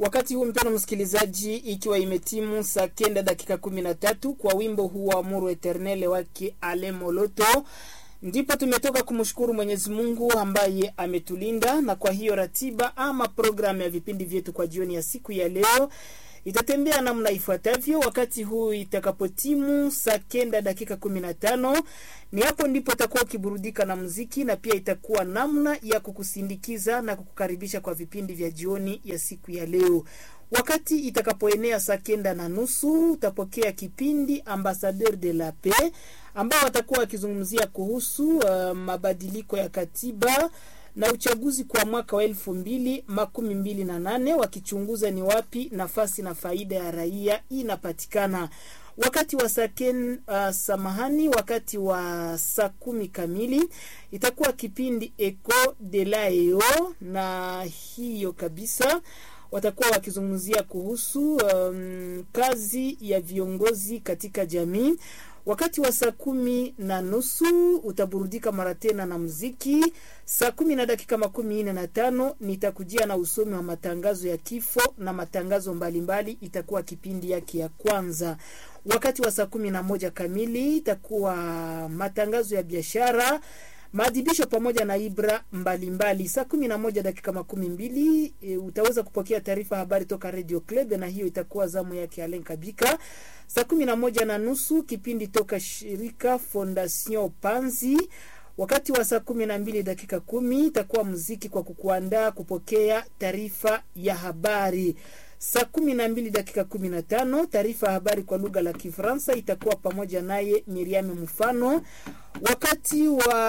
Wakati huu mpendwa msikilizaji, ikiwa imetimu saa kenda dakika kumi na tatu kwa wimbo huu wa Amuru Eternele wake Ale Moloto, ndipo tumetoka kumshukuru Mwenyezi Mungu ambaye ametulinda, na kwa hiyo ratiba ama programu ya vipindi vyetu kwa jioni ya siku ya leo itatembea namna ifuatavyo. Wakati huu itakapotimu saa kenda dakika kumi na tano ni hapo ndipo utakuwa ukiburudika na muziki, na pia itakuwa namna ya kukusindikiza na kukukaribisha kwa vipindi vya jioni ya siku ya leo. Wakati itakapoenea saa kenda na nusu utapokea kipindi Ambassadeur de la Paix ambao watakuwa wakizungumzia kuhusu uh, mabadiliko ya katiba na uchaguzi kwa mwaka wa elfu mbili makumi mbili na nane wakichunguza ni wapi nafasi na faida ya raia inapatikana. Wakati wa saken, uh, samahani, wakati wa saa kumi kamili itakuwa kipindi Eco de la Eo, na hiyo kabisa watakuwa wakizungumzia kuhusu um, kazi ya viongozi katika jamii. Wakati wa saa kumi na nusu utaburudika mara tena na muziki. Saa kumi na dakika makumi nne na tano nitakujia na usomi wa matangazo ya kifo na matangazo mbalimbali, itakuwa kipindi yake ya kwanza. Wakati wa saa kumi na moja kamili itakuwa matangazo ya biashara maadhibisho pamoja na ibra mbalimbali. Saa kumi na moja dakika makumi mbili e, utaweza kupokea taarifa habari toka Radio Club, na hiyo itakuwa zamu yake Alen Kabika. Saa kumi na moja na nusu kipindi toka shirika Fondation Panzi. Wakati wa saa kumi na mbili dakika kumi itakuwa muziki kwa kukuandaa kupokea taarifa ya habari. Saa kumi na mbili dakika kumi na tano taarifa ya habari kwa lugha la Kifaransa itakuwa pamoja naye Miriam Mfano. Wakati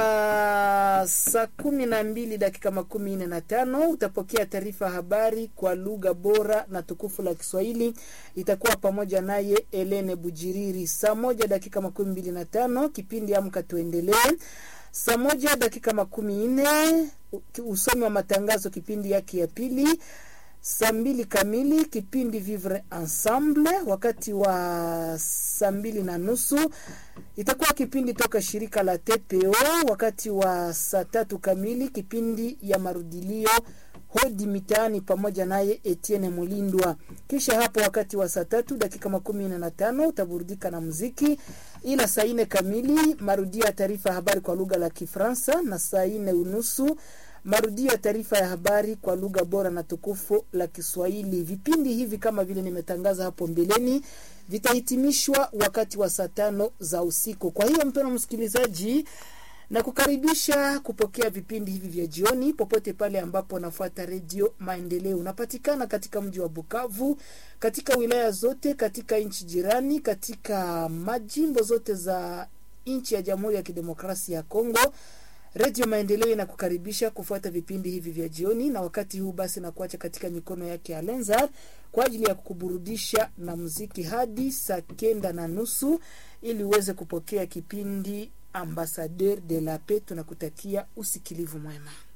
wa saa kumi na mbili dakika makumi nne na tano utapokea taarifa habari kwa lugha bora na tukufu la Kiswahili, itakuwa pamoja naye Elene Bujiriri. Saa moja dakika makumi mbili na tano kipindi Amka Tuendelee. Saa moja dakika makumi nne usomi wa matangazo, kipindi yake ya pili saa mbili kamili kipindi Vivre Ensemble. Wakati wa saa mbili na nusu itakuwa kipindi toka shirika la TPO. Wakati wa saa tatu kamili kipindi ya marudilio hodi mitaani pamoja naye Etienne Mulindwa. Kisha hapo wakati wa saa tatu dakika makumi nne na tano utaburudika na muziki, ila saa nne kamili marudio ya taarifa ya habari kwa lugha la Kifaransa na saa nne unusu marudio ya taarifa ya habari kwa lugha bora na tukufu la Kiswahili. Vipindi hivi kama vile nimetangaza hapo mbeleni vitahitimishwa wakati wa saa tano za usiku. Kwa hiyo mpendwa msikilizaji, na kukaribisha kupokea vipindi hivi vya jioni popote pale ambapo unafuata redio Maendeleo. Unapatikana katika mji wa Bukavu, katika wilaya zote, katika nchi jirani, katika majimbo zote za nchi ya Jamhuri ya Kidemokrasia ya Kongo. Redio Maendeleo inakukaribisha kufuata vipindi hivi vya jioni, na wakati huu basi na kuacha katika mikono yake Alenzar kwa ajili ya kukuburudisha na muziki hadi saa kenda na nusu ili uweze kupokea kipindi Ambassadeur de la Paix. Tunakutakia usikilivu mwema.